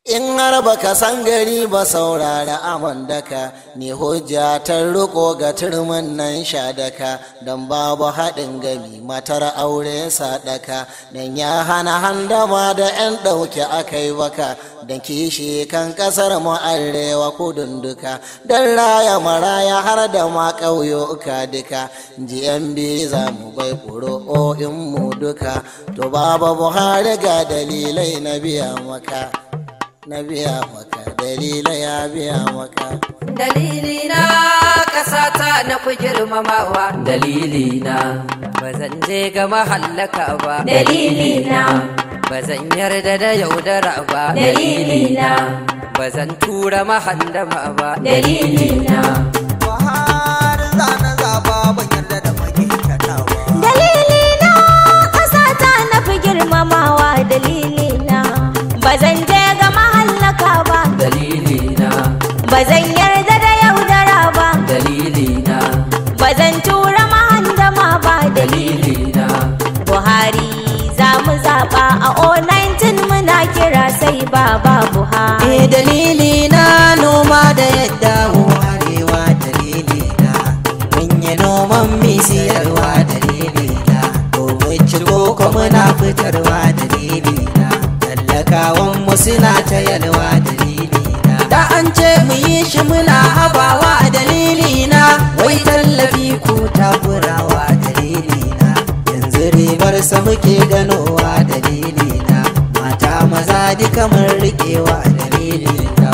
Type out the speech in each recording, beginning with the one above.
In har baka san gari ba saurara aman daka ne hujja ta riko ga turmin nan daka don babu haɗin gami matar aure sadaka don ya hana handama da 'yan ɗauke akai baka don kishi kan ƙasar mu arewa kudin duka don raya maraya har da ma ƙauyoka duka jiyan za mu bai ƙuro'o'in mu duka to babu buhari ga dalilai na biya maka. na biya maka dalilai ya biya maka dalili na ƙasata na fi girmamawa dalili na ba zan je ga mahallaka ba dalili na ba zan yarda da yaudara ba dalili na ba zan tura mahandama ba dalili na Buhari zana zaba ban yarda da magintatawa dalili na ƙasata na fi girmamawa dalili na ba zan je ga mahallaka ba dalili na ba zan yarda da yaudara ba dalili na ba zan tura mahandama ba dalili dalili na buhari za mu zaɓa a o19 muna kira sai baba buhari Eh dalili na noma da yadda mu arewa dalili na mun yi noman mi siyarwa dalili na domin ciko ko muna fitarwa dalili na tallakawan mu suna ta yalwa dalili na da an ce mu yi shi muna habawa dalili na wai tallafi ko takurawa dalili na yanzu ribar sa muke ganowa dalili na mata maza duka mun riƙewa dalili na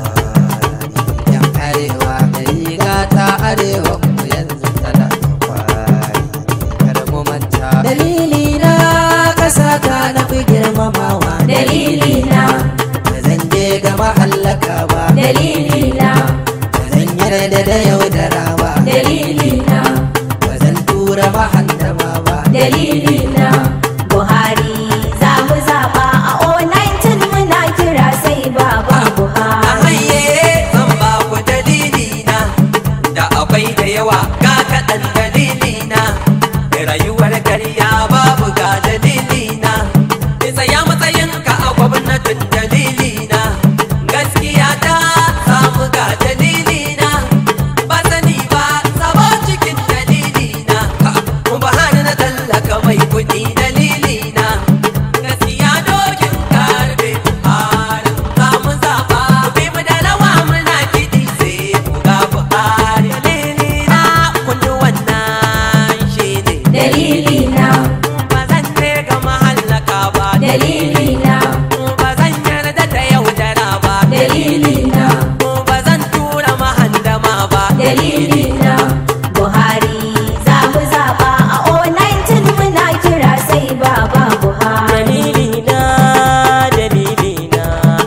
Buhari yan arewa da riga ta arewa mu yanzu tana da kwari kar mu manta dalili na ƙasa ta na fi girmamawa dalili na ba zan je ga mahallaka ba dalili na ba zan yarda da yaudara ba dalili na ba zan tura mahandama ba dalili na buhari za mu zaɓa a o19 muna kira sai baba buhari haye zan ba ku dalili na da akwai da yawa ga kaɗan dalili na rayuwar karya babu ga dalili na tsaya matsayin ka a gwamnatin dalili na gaskiya ta samu ga dalili na ba sani ba sabo cikin dalili na ba hana na tallaka mai kuɗi dalili na gaskiya dokin karbe harin samu zaba bi mu da rawa muna kiɗi sai ku ga buhari dalili na kundu wannan shi ne dalili na ba zan je ga mahallaka ba dalili na ba zan yarda da yaudara ba dalili na ba zan tura mahandama ba dalili na buhari za mu zaɓa a o19 muna kira sai baba buhari dalilina dalilina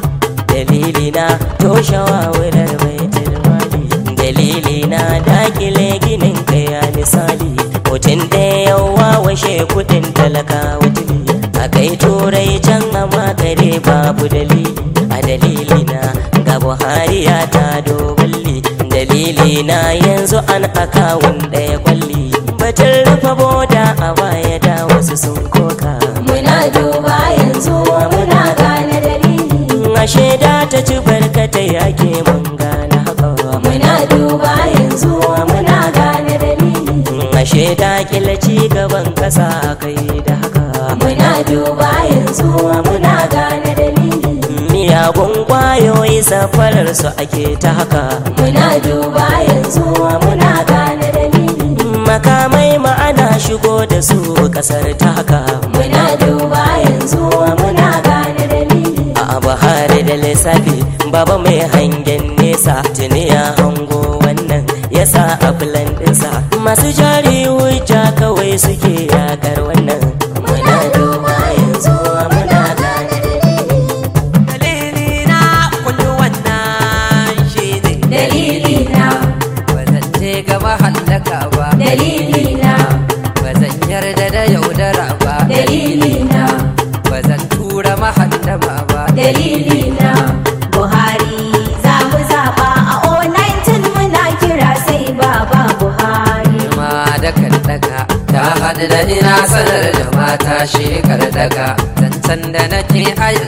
dalilina toshawa wurar baitul mali dalilina dakile ginin kaya misali mutum ɗaya yawa washe kudin talakawa tuli a kai turai can amma kare babu dalili a dalilina ga buhari ya ta doballi dalilina yanzu an akawun ɗaya kwalli batun rufe boda a baya da wasu sun koka muna duba yanzu muna gane dalili ashe da ta ci barkatai ake mun gane haka muna duba yanzu muna gane dalili ashe da kila ci gaban kasa kai da haka muna duba yanzu muna gane dalili miyagun kwayoyi safarar su ake ta haka muna duba yanzu muna gane dalili makamai ma'ana shigo da su kasar ta haka muna duba yanzu muna gane dalili a bahari da lissafi baba mai hangen nesa tuni ya hango wannan yasa a filan ɗinsa masu jari hujja kawai suke yakar wannan muna duba yanzu muna gane dalili dalili na kundu wannan shi ne dalili na ba zan je ga mahallaka ba dalili na ba zan yarda da yaudara ba dalili na ba zan tura mahandama ba dalili na buhari za mu zaɓa a o19 muna kira sai baba buhari ma da kan daga ta haɗu da ina sanar da mata shekar daga zancen da nake a yanzu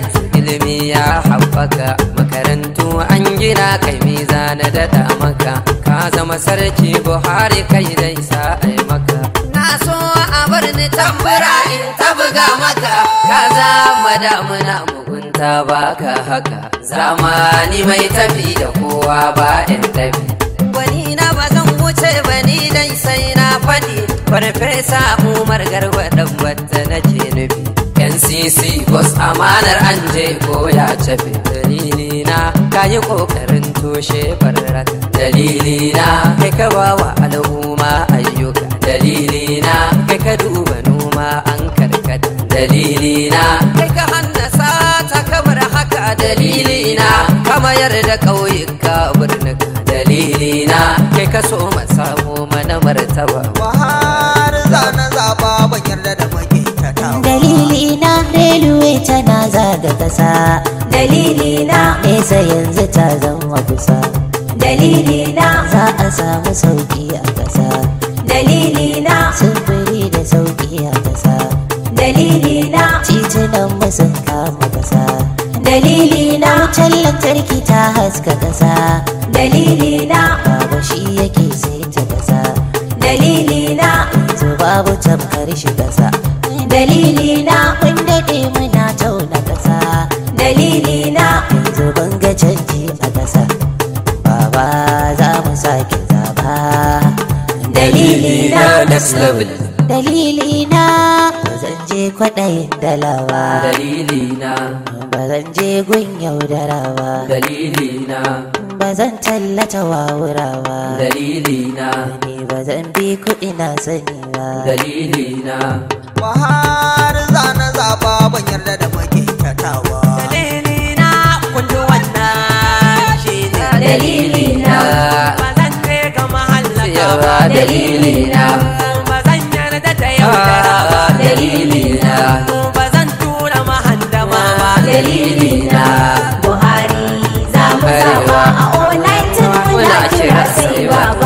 ilimi ya haɓaka makarantu an gina kai miza na daɗa maka ka zama sarki buhari kai dai sa ai maka na so a bar ni tambura in ta buga maka ka zama damuna mugunta baka haka zamani mai tafi da kowa ba in tafi wani na ba zan wuce ba ni dai sai na faɗi farfesa umar garba dan wadda nake nufi ncc bos amanar an je ko ya cafe dalili na ka yi kokarin toshe barraka dalili na kai ka ba wa al'umma ayyuka dalili na kai ka duba noma an karkata dalili na kai ka hannasa ta kamar haka dalili na ka mayar da ƙauyuka birnika dalili na kai ka so samu mana martaba Buhari zana zaba ban yarda da magintatawa dalili na railway tana zaga kasa dalili na nesa yanzu ta zama kusa dalili na za a samu sauki a kasa dalili na sufuri da sauki a kasa dalili na titunan mu sun kama kasa dalili na wutar lantarki ta haska kasa dalili na baba shi yake sai ta kasa dalili na yanzu babu tamkar shi kasa dalili na kun daɗe muna tauna kasa dalili na yanzu ban ga canji a kasa baba za mu sake zaba dalili na next level dalili na ba zan je kwaɗayin dalawa dalili na ba zan je gun yaudara ba dalili na ba zan tallata wawura ba dalili na ni ba zan bi kuɗi na sani ba dalili na Buhari zana zaba ban yarda da magintatawa dalili na kun ji wannan shi ne dalili na ba zan je ga mahallaka yawa ba dalili na ba zan yarda da yaudara ba dalili na ba zan tura mahandama ba dalili na Buhari za mu zaba a online tun muna kira sai baba